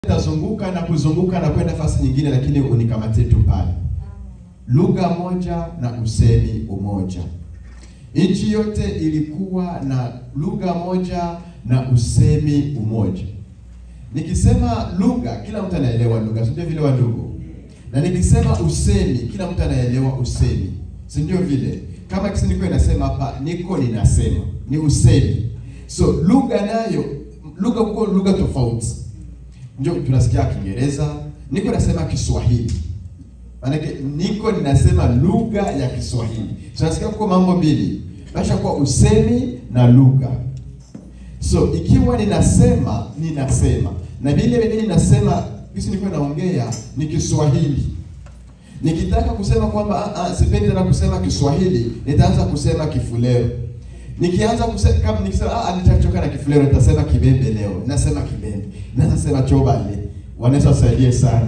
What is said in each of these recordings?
Nitazunguka na kuzunguka na kwenda nafasi nyingine, lakini unikamatie tu pale. Lugha moja na usemi umoja. Nchi yote ilikuwa na lugha moja na usemi umoja. Nikisema lugha, kila mtu anaelewa lugha, si ndio vile wandugu? Na nikisema usemi, kila mtu anaelewa usemi, si ndio vile? Kama kisi niko inasema hapa, niko ninasema, ni usemi. So lugha nayo, lugha kuko lugha tofauti ndio tunasikia Kiingereza, niko nasema Kiswahili. Maanake niko ninasema lugha ya Kiswahili. Tunasikia kuko mambo mbili, basha kwa usemi na lugha. So ikiwa ninasema ninasema na vile vile ninasema kisi niko naongea ni Kiswahili. Nikitaka kusema kwamba ah, ah, sipendi tena kusema Kiswahili, nitaanza kusema Kifulero. Nikianza kusema kama nikisema ah, nitachoka na Kifulero, nitasema Kibembe leo. Nasema Kibembe. Naweza sema Chobale. Wanaweza wasaidie sana.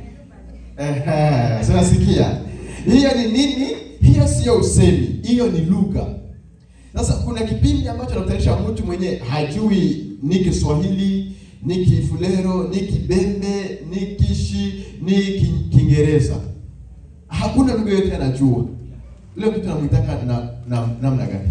Ehe, sasa sikia. Hiyo ni nini? Hiyo sio usemi, hiyo ni lugha. Sasa kuna kipindi ambacho nakutanisha mtu mwenye hajui ni Kiswahili, ni Kifulero, ni Kibembe, ni Kishi, ni Ki- Kiingereza. Hakuna lugha yote anajua. Ile kitu namwitaka na na namna gani?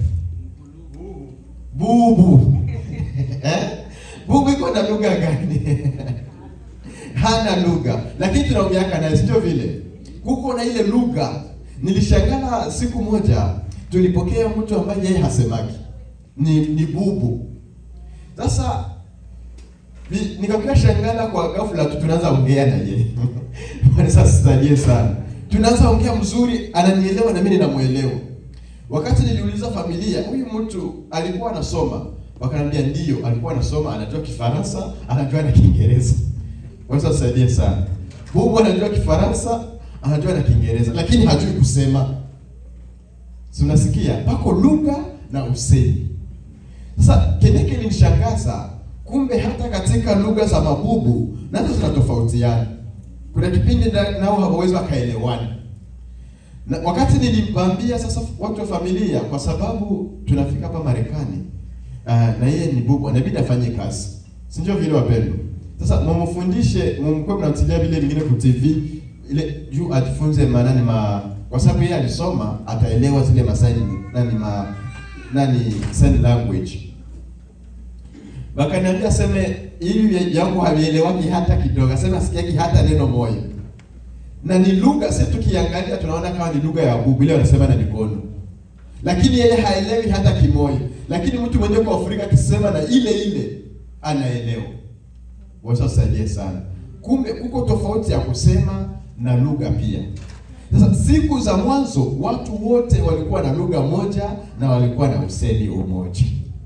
Bubu. eh? Bubu iko na lugha gani? Hana lugha, lakini tunaongeaka naye, sio vile. Kuko na ile lugha. Nilishangana siku moja, tulipokea mtu ambaye yeye hasemaki, ni ni bubu. Sasa ni- nikakuwa shangana kwa ghafla tu tunaanza ongea na yeye. Bwana sasa sitajie sana. Tunaanza ongea mzuri, ananielewa na mimi ninamuelewa. Wakati niliuliza familia, huyu mtu alikuwa anasoma, wakaniambia ndio, alikuwa anasoma, anajua Kifaransa, anajua na Kiingereza. Bwana sasa sitajie sana. Bubu anajua Kifaransa, anajua na Kiingereza, lakini hajui kusema. Si unasikia? Pako lugha na usemi. Sasa kile kilinishangaza, kumbe hata katika lugha za mabubu nazo zinatofautiana. Kuna kipindi na- nao hawawezi wakaelewana. Na wakati nilimwambia sasa watu wa familia, kwa sababu tunafika hapa Marekani uh, na yeye ni bubu, inabidi afanye kazi, si ndio vile wapendwa? Sasa mumfundishe, mumkuwe mnamtilia vile vingine ku TV ile juu ajifunze manani ma, kwa sababu yeye alisoma, ataelewa zile masaini nani ma nani sign language wakaniambia seme hii yangu havielewaki hata kidogo, asema sikiaki hata neno moja, na ni lugha. Sisi tukiangalia tunaona kama ni lugha ya bubu, ile wanasema na mikono, lakini yeye haelewi hata kimoja. Lakini mtu mwenyewe kwa Afrika akisema na ile ile anaelewa. Wasasaidie sana. Kumbe kuko tofauti ya kusema na lugha pia. Sasa siku za mwanzo watu wote walikuwa na lugha moja na walikuwa na usemi umoja.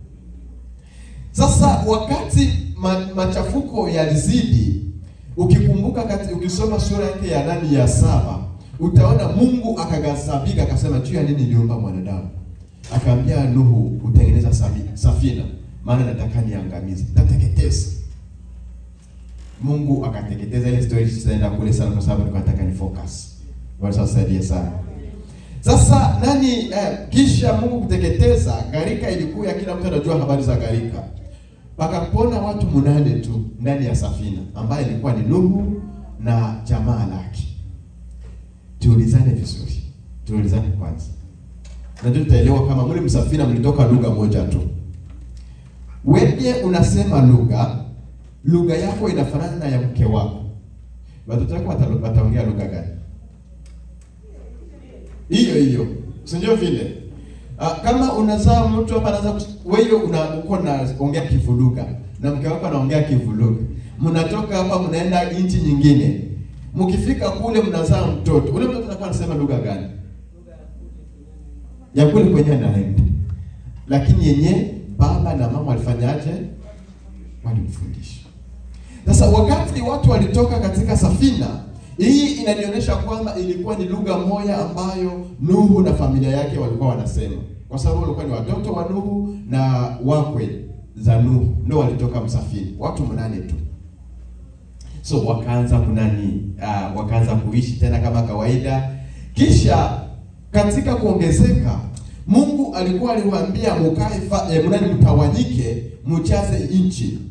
Sasa wakati ma, machafuko yalizidi, ukikumbuka kati, ukisoma sura yake ya nani ya saba, utaona Mungu akaghadhabika akasema, juu ya nini niliumba mwanadamu? Akaambia Nuhu, utengeneza sabi- safina, maana nataka niangamize, tateketeza. Mungu akateketeza. Ile story tutaenda kule sana, kwa sababu nilikuwa nataka ni focus. Bwana sasa saidie sana. Sasa nani eh, kisha Mungu kuteketeza gharika, ilikuwa kila mtu anajua habari za gharika. Pakapona watu munane tu ndani ya safina, ambaye ilikuwa ni Nuhu na jamaa lake. Tuulizane vizuri, tuulizane kwanza, najua tutaelewa kama mle msafina mlitoka lugha moja tu. Wewe unasema lugha, lugha yako inafanana na ya mke wako, watoto wako wata- wataongea lugha gani? hiyo hiyo, si ndio vile? Ah, kama unazaa mtu hapa anaanza kus- wewe una uko na ongea Kivuluga na mke wako anaongea Kivuluga, mnatoka hapa mnaenda nchi nyingine, mkifika kule mnazaa mtoto, ule mtoto anakuwa anasema lugha gani? Ya kule kwenye anaenda, lakini yenye baba na mama walifanyaje? Walimfundisha. Sasa wakati watu walitoka katika safina, hii inanionyesha kwamba ilikuwa ni lugha moja ambayo Nuhu na familia yake walikuwa wanasema, kwa sababu walikuwa ni watoto wa Nuhu na wakwe za Nuhu ndio walitoka msafini, watu mnane tu. So wakaanza kunani, uh, wakaanza kuishi tena kama kawaida. Kisha katika kuongezeka, Mungu alikuwa aliwaambia mukae, fa- eh, mnani mtawanyike, mjaze nchi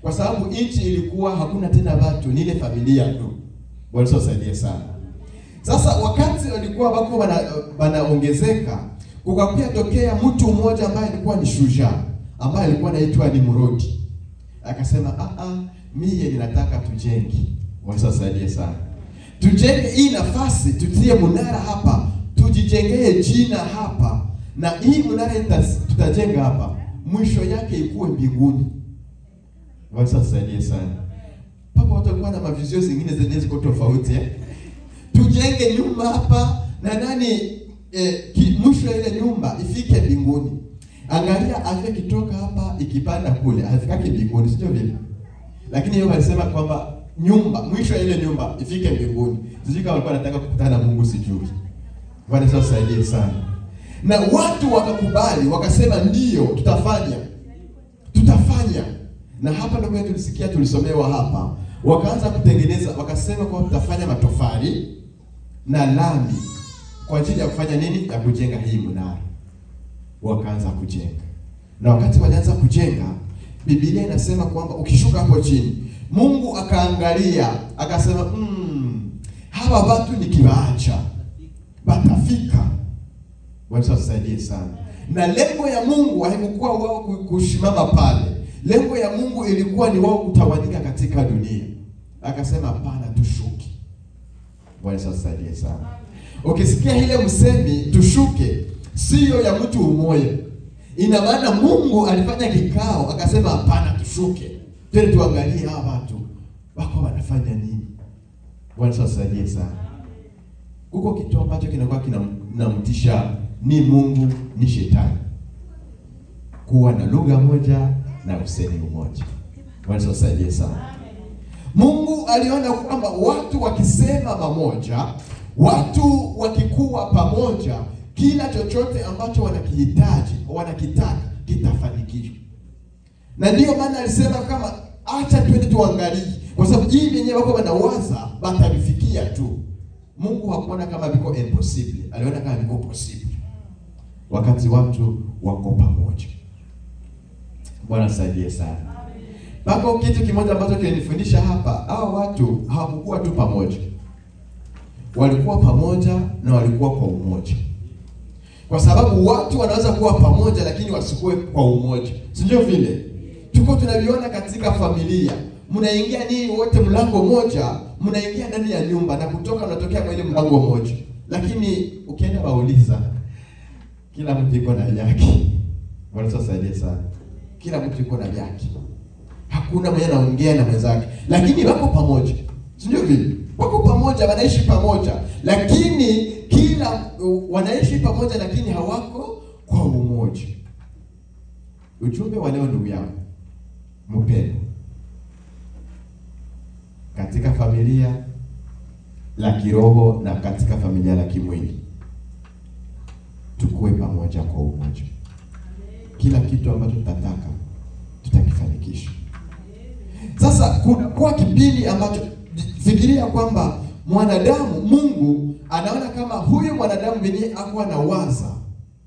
kwa sababu nchi ilikuwa hakuna tena watu, ni ile familia tu. Bwana Yesu asaidie sana. Sasa wakati walikuwa wako wana, wanaongezeka, kukakuja tokea mtu mmoja ambaye alikuwa ni shujaa, ambaye alikuwa anaitwa Nimrodi. Akasema ah ah, mie ninataka tujenge. Bwana Yesu asaidie sana. Tujenge hii nafasi, tutie munara hapa, tujijengee jina hapa, na hii munara ita- tutajenga hapa, mwisho yake ikuwe mbinguni. Bwana Yesu asaidie sana. Papa watu walikuwa na mavizio zingine zenye ziko tofauti eh? Tujenge nyumba hapa na nani eh, ki, mwisho ya ile nyumba ifike mbinguni. Angalia afya kitoka hapa ikipanda kule, hafikaki mbinguni, sio vile? Lakini yeye alisema kwamba nyumba mwisho ya ile nyumba ifike mbinguni. Sijui kama walikuwa wanataka kukutana na Mungu sijui. Bwana Yesu asaidie sana. Na watu wakakubali, wakasema ndiyo, tutafanya. Tutafanya. Na hapa ndio kwetu tulisikia tulisomewa hapa. Wakaanza kutengeneza, wakasema kwamba tutafanya matofali na lami kwa ajili ya kufanya nini? Ya kujenga hii mnara. Wakaanza kujenga. Na wakati walianza kujenga, Biblia inasema kwamba ukishuka hapo chini, Mungu akaangalia, akasema mm, hawa watu nikiwaacha watafika. Bwana Yesu atusaidie sana. Na lengo ya Mungu haikuwa wao ku- kusimama pale. Lengo ya Mungu ilikuwa ni wao kutawanyika katika dunia. Akasema hapana, tushuke. Bwana Yesu atusaidie sana. Ukisikia ile msemi tushuke, sio ya mtu mmoja. Ina maana Mungu alifanya kikao akasema hapana, tushuke. Twende tuangalie hawa watu wako wanafanya nini. Bwana Yesu atusaidie sana. Huko kitu ambacho kinakuwa kinamtisha ni Mungu ni shetani, kuwa na lugha moja na usemi mmoja. Bwana Yesu asaidie sana. Mungu aliona kwamba watu wakisema pamoja, watu wakikuwa pamoja, kila chochote ambacho wanakihitaji wanakitaka kitafanikiwa, na ndiyo maana alisema kama acha twende tuangalie, kwa sababu hii wenyewe wako wanawaza batavifikia tu. Mungu hakuona kama viko impossible, aliona kama viko possible wakati watu wako pamoja. Bwana asaidie sana. Pako kitu kimoja ambacho kilinifundisha hapa, hao watu hawakukuwa tu pamoja, walikuwa pamoja na walikuwa kwa umoja, kwa sababu watu wanaweza kuwa pamoja lakini wasikuwe kwa umoja, si ndio? Vile tuko tunaviona katika familia, mnaingia nii wote mlango moja, mnaingia ndani ya nyumba na kutoka mnatokea kwa ile mlango moja, lakini ukienda wauliza, kila mtu iko na yake. Bwana Yesu asaidie sana. Kila mtu iko na yake hakuna mwenye anaongea na mwenzake, lakini wako pamoja, si ndio? Vile wako pamoja, wanaishi pamoja, lakini kila wanaishi pamoja, lakini hawako kwa umoja. Ujumbe wa leo, ndugu yangu mpendwa, katika familia la kiroho na katika familia la kimwili, tukue pamoja kwa umoja. Kila kitu ambacho tutataka tutakifanikisha. Sasa kunakuwa kipindi ambacho fikiria kwamba mwanadamu, Mungu anaona kama huyu mwanadamu mwenyewe akuwa na waza,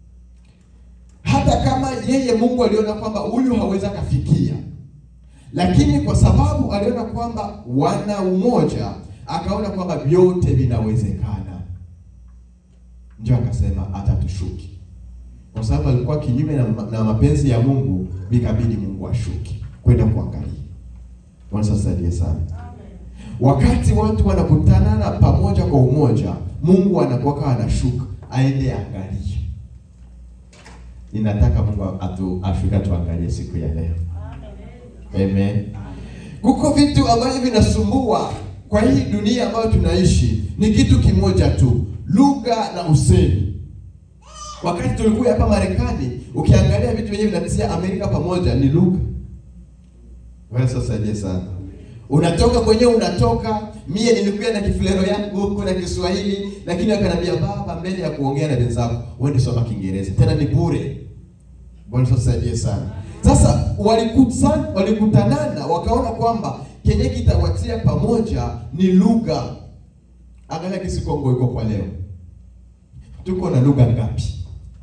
hata kama yeye Mungu aliona kwamba huyu hawezi akafikia, lakini kwa sababu aliona kwamba wana umoja, akaona kwamba vyote vinawezekana, ndio akasema hata tushuki, kwa sababu alikuwa kinyume na, na mapenzi ya Mungu, vikabidi Mungu ashuke kwenda kuangalia. Bwana asaidie sana. Wakati watu wanakutanana pamoja kwa umoja, Mungu anakuwa anashuka aende angalie. Ninataka Mungu atu afika tuangalie siku ya leo. Amen. Kuko vitu ambavyo vinasumbua kwa hii dunia ambayo tunaishi, ni kitu kimoja tu, lugha na usemi. Wakati tulikuwa hapa Marekani, ukiangalia vitu vyenyewe vinatia Amerika pamoja ni lugha. Wewe sasa saidie sana. Unatoka kwenyewe unatoka, mie nilikuwa na kifulero yangu huko na Kiswahili, lakini akaniambia baba, mbele ya kuongea na wenzako, uende soma Kiingereza. Tena ni bure. Bwana sasa saidie sana. Sasa walikutana walikutanana wakaona kwamba kenye kitawatia pamoja ni lugha. Angalia kisi Kongo iko kwa leo. Tuko na lugha ngapi?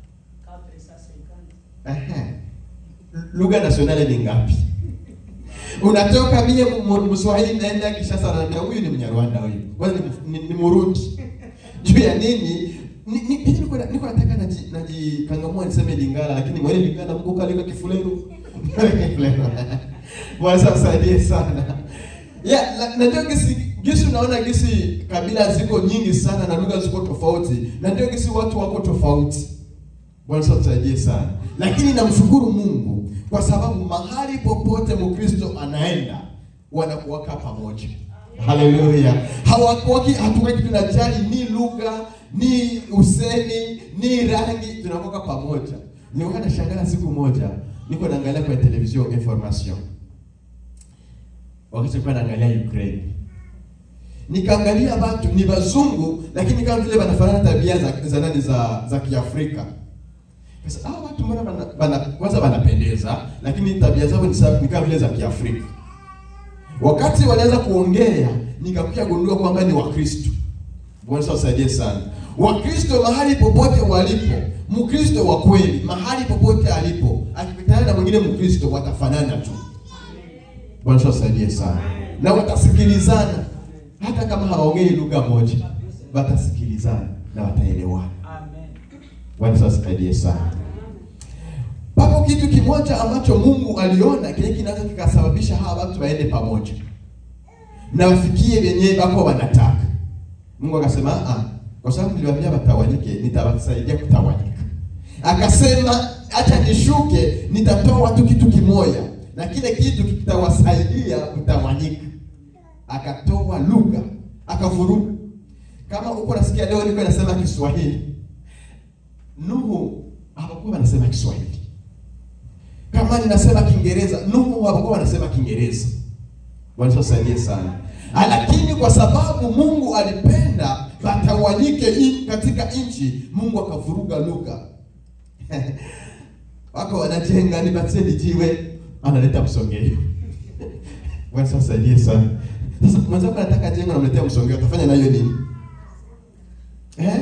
Ehe. Lugha nationale ni ngapi? unatoka mie mu- Mswahili naenda Kishasa, ananiambia huyu ni Mnyarwanda huyu, kwanza ni, ni, ni Murundi. Juu ya nini? Ni, ni, mimi niko na- niko nataka naji najikangamua niseme Lingala, lakini mwele Lingala Mungu kalika kifuleru. Kifuleru. Bwana sasa usaidie sana. Ya, na, na ndio gisi gisi unaona gisi kabila ziko nyingi sana na lugha ziko tofauti, na ndio gisi watu wako tofauti. Bwana sasa tusaidie sana. Lakini namshukuru Mungu kwa sababu mahali popote Mkristo anaenda wanakuwaka pamoja. Haleluya. Hawakuwaki hatuweki tunajali ni lugha, ni usemi, ni rangi, tunakuwa pamoja. Nilikuwa nashangaa siku moja niko naangalia kwa television information. Wakati nilikuwa naangalia Ukraine. Nikaangalia watu ni wazungu lakini kama vile wanafanana tabia za za nani za za Kiafrika. Sasa hao watu mbona bana, bana kwanza wanapendeza lakini tabia zao ni sawa ni kama vile za Kiafrika. Wakati walianza kuongea nikakuja gundua kwamba ni Wakristo. Bwana usaidie sana. Wakristo mahali popote walipo, Mkristo wa kweli mahali popote alipo, akipitana na mwingine Mkristo watafanana tu. Bwana usaidie sana. Na watasikilizana hata kama hawaongei lugha moja, watasikilizana na wataelewana. Bwana usaidie sana. Papo kitu kimoja ambacho Mungu aliona kile kinaweza kikasababisha hawa watu waende pamoja na wafikie wenyewe wako wanataka. Mungu akasema ah, kwa sababu niliwaambia watawanyike, nitawasaidia kutawanyika. Akasema acha nishuke, nitatoa watu kitu kimoja, na kile kitu kitawasaidia kutawanyika. Akatoa lugha, akavuruga. Kama uko nasikia leo niko nasema Kiswahili, Nuhu hawakuwa wanasema Kiswahili. Kama ninasema Kiingereza, Nuhu hawakuwa wanasema Kiingereza. Bwana tusaidie sana. Ah, Lakini kwa sababu Mungu alipenda watawanyike in- katika nchi, Mungu akavuruga lugha. Wako wanajenga ni bateni jiwe, analeta msongeo. Bwana tusaidie sana. Sasa mwenzako anataka jengo namletea msongeo, atafanya nayo nini? Eh?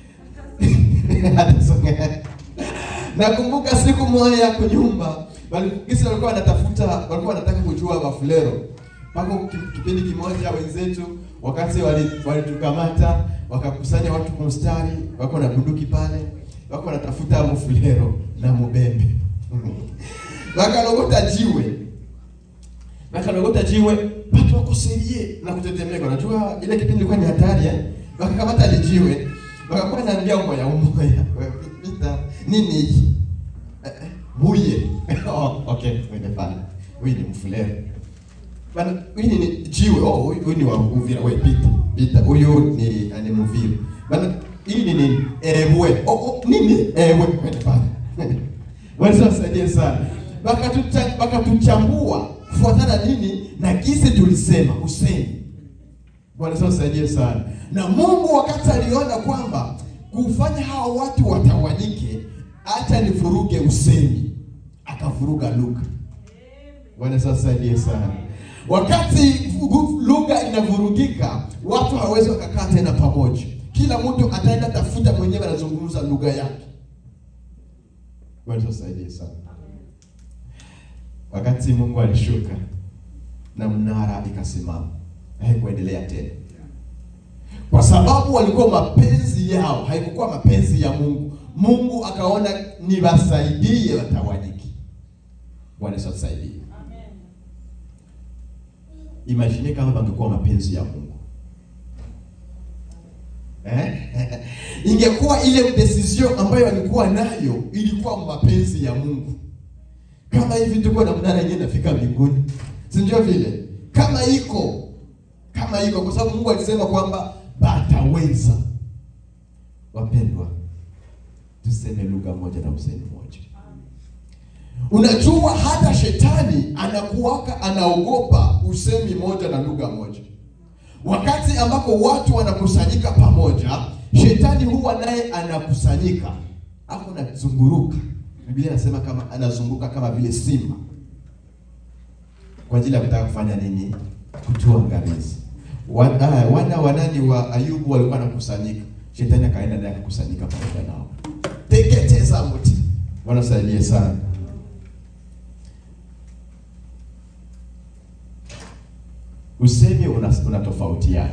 Atasongea. Nakumbuka siku moja ya kunyumba, walikisi walikuwa wanatafuta, walikuwa wanataka kujua mafulero. Pako ki- kipindi kimoja wenzetu wakati wali- walitukamata wakakusanya watu kwa mstari, wako na bunduki pale, wako wanatafuta mfulero na mubembe. Wakalogota jiwe. Wakalogota jiwe, watu wako serie na kutetemeka. Unajua ile kipindi ilikuwa ni hatari eh? Wakakamata ile jiwe, wakakuwa naambia umoya umoya. Pita nini hiki? Eh, eh, Buye. oh, okay, wende pale. Huyu ni mfulero. Bana, huyu ni jiwe. Oh, huyu huyu ni wa Uvira. Wewe pita. Pita. Huyu ni ni Muvira. Bana, hii ni nini? Ewe. Oh, oh, nini? Ewe. Wende pale. Bwana saidie sana. Wakatucha- Wakatuchambua kufuatana nini na kisi tulisema usemi. Bwana Yesu asaidie sana. Na Mungu wakati aliona kwamba kufanya hawa watu watawanyike, acha nivuruge usemi, akavuruga lugha. Bwana Yesu asaidie sana. Wakati vugu- lugha inavurugika, watu hawawezi wakakaa tena pamoja. Kila mtu ataenda tafuta mwenyewe anazungumza lugha yake. Bwana Yesu asaidie sana. Wakati Mungu alishuka na mnara ikasimama, haikuendelea tena, kwa sababu walikuwa mapenzi yao, haikukuwa mapenzi ya Mungu. Mungu akaona niwasaidie watawanyike. Bwana Yesu atusaidie. Imagine kama bangekuwa mapenzi ya Mungu eh? Ingekuwa ile decision ambayo walikuwa nayo ilikuwa mapenzi ya Mungu. Kama hivi tuko na mnara yenyewe nafika mbinguni, si ndio vile? Kama iko kama iko, kwa sababu Mungu alisema kwamba bataweza. Wapendwa, tuseme lugha moja na usemi moja. Unajua hata shetani anakuwaka anaogopa usemi moja na lugha moja. Wakati ambapo watu wanakusanyika pamoja, shetani huwa naye anakusanyika hapo, anazunguruka. Biblia inasema kama anazunguka kama vile simba, kwa ajili ya kutaka kufanya nini? Kutuangamiza. Wa- ah, Wana wa nani wa Ayubu walikuwa wanakusanyika, shetani akaenda naye akakusanyika pamoja nao, teketeza mti. Bwana saidie sana. usemi una- unatofautiana.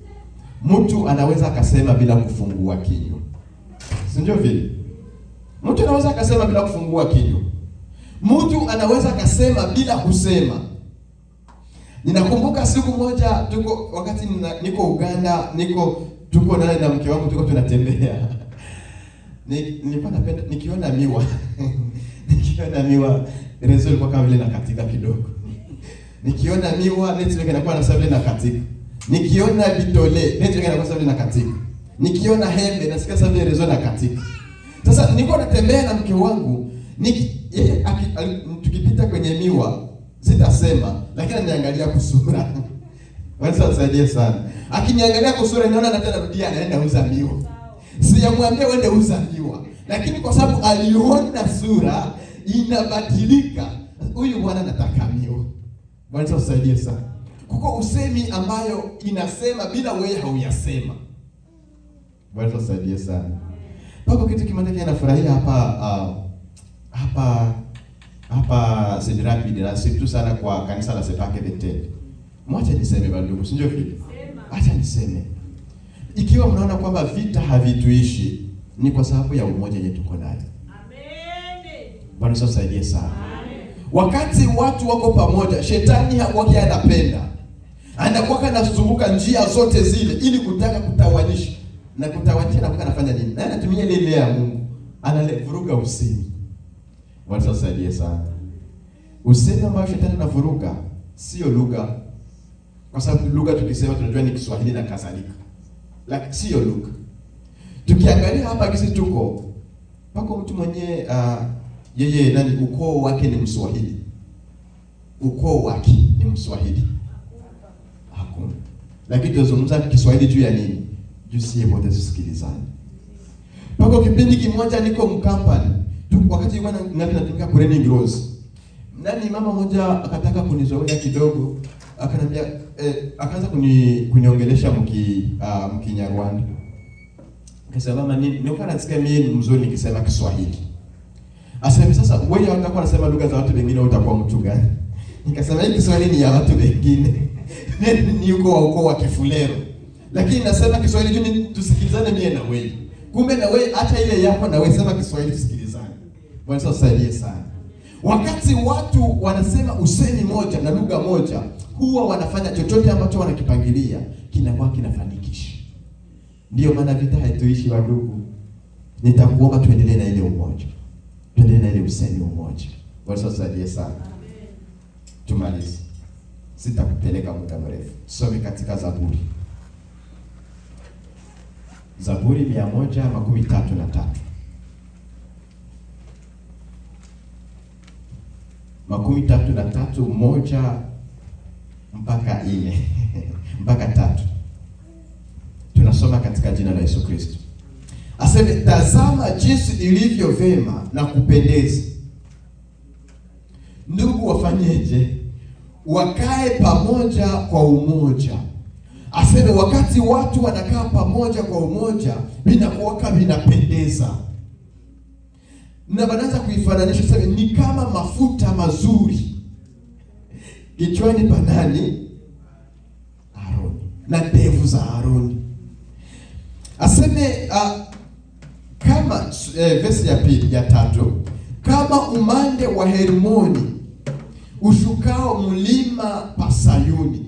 Mtu anaweza akasema bila kufungua kinywa, si ndio vile? Mtu anaweza akasema bila kufungua kinywa. Mtu anaweza akasema bila kusema. Ninakumbuka siku moja tuko wakati nina, niko Uganda, niko tuko naye na mke wangu tuko tunatembea. Ni- Nilikuwa napenda nikiona miwa. nikiona miwa rezo ilikuwa kama vile nakatika kidogo. Nikiona miwa network inakuwa na sababu na katika. Nikiona bitole network inakuwa sababu na katika. Nikiona hembe nasikia sababu rezo na katika. Sasa nilikuwa natembea na mke wangu, niki yeye aki- ali- tukipita kwenye miwa sitasema, lakini ananiangalia kusura. Wanaweza wasaidie sana. Akiniangalia kusura inaona na tena rudia anaenda uza miwa. Sijamwambia uende uza miwa, lakini kwa sababu aliona sura inabadilika, huyu bwana anataka miwa. Bwana tusaidie sana. Kuko usemi ambayo inasema bila wewe hauyasema. Bwana tusaidie sana. Pako kitu kimoja kinafurahia hapa uh, hapa hapa St. Rapid na situ sana kwa kanisa la Sepake Bethel. Mwacha niseme bandugu, si ndio vile? Acha niseme. Ikiwa mnaona kwamba vita havituishi ni kwa sababu ya umoja yenye tuko nayo. Bwana Yesu asaidie sana. Wakati watu wako pamoja, shetani hakuwa anapenda. Anakuwa anazunguka njia zote zile ili kutaka kutawanisha. Na kutawanisha anakuwa anafanya nini? Na anatumia ile ile ya Mungu. Analevuruga usemi. Bwana Yesu asaidie sana. Usemi ambao shetani anavuruga sio lugha. Kwa sababu lugha tukisema tunajua ni Kiswahili na kadhalika. Lakini sio lugha. Tukiangalia hapa kisi tuko pako mtu mwenye uh, yeye nani ukoo wake ni Mswahili. Ukoo wake ni Mswahili. Hakuna. Lakini tunazungumza Kiswahili juu ya nini? Juu sie wote tusikilizane. Pako kipindi kimoja niko mkampani. Tu, wakati nilikuwa na- na- natumika Kureni Gross. Nani mama moja akataka kunizoea kidogo, akaniambia eh, akaanza kuni, kuniongelesha mki uh, mkinyarwanda. Akasema mama ni nilikuwa nasikia mimi ni mzuri nikisema Kiswahili. Asema sasa wewe utakuwa unasema lugha za watu wengine utakuwa mtu gani? Nikasema hii Kiswahili ni ya watu wengine. ni uko wa ukoo wa Kifulero. Lakini nasema Kiswahili juu ni- tusikilizane mie na wewe. Kumbe na wewe acha ile yako na wewe sema Kiswahili tusikilizane. Bwana Yesu asaidie sana. Wakati watu wanasema usemi moja na lugha moja, huwa wanafanya chochote ambacho wanakipangilia kinakuwa kinafanikisha. Ndiyo maana vita haituishi wadugu. Nitakuomba tuendelee na ile umoja, tuendelee na ile usemi umoja. Bwana Yesu asaidie sana. Tumalize, sitakupeleka muda mrefu. Tusome katika Zaburi, Zaburi mia moja makumi tatu na tatu makumi tatu na tatu moja mpaka nne mpaka tatu tunasoma katika jina la Yesu Kristo. Aseme, tazama jinsi ilivyo vema na kupendeza ndugu wafanyeje? Wakae pamoja kwa umoja. Aseme wakati watu wanakaa pamoja kwa umoja, vinakuwaka vinapendeza, na wanaanza kuifananisha sasa, ni kama mafuta mazuri kichwani pa nani? Aroni, na ndevu za Aroni. Aseme uh, kama eh, vesi ya pili ya tatu, kama umande wa Hermoni ushukao mlima pa Sayuni.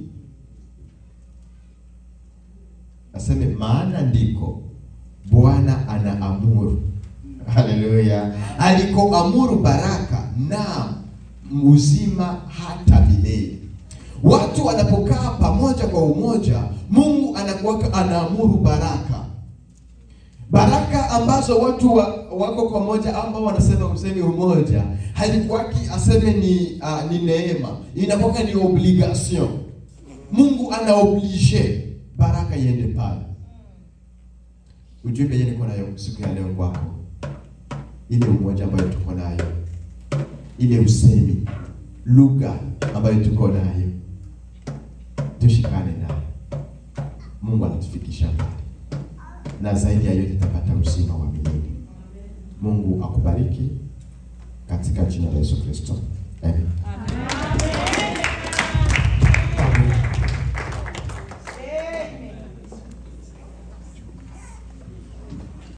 Aseme maana ndiko Bwana anaamuru, haleluya, alikoamuru baraka na uzima hata milele. Watu wanapokaa pamoja kwa umoja, Mungu anakuwa anaamuru baraka baraka ambazo watu wa, wako pamoja ambao wanasema usemi umoja haikuwaki aseme ni uh, ni neema, inakuwa ni obligation. Mungu ana oblige baraka iende pale. Ujumbe yenye niko nayo siku ya leo kwako, ile umoja ambayo tuko nayo, ile usemi, lugha ambayo tuko nayo, tushikane nayo. Mungu anatufikisha mbali na zaidi ya yote tutapata uzima wa milele. Mungu akubariki katika jina la Yesu Kristo. Amen.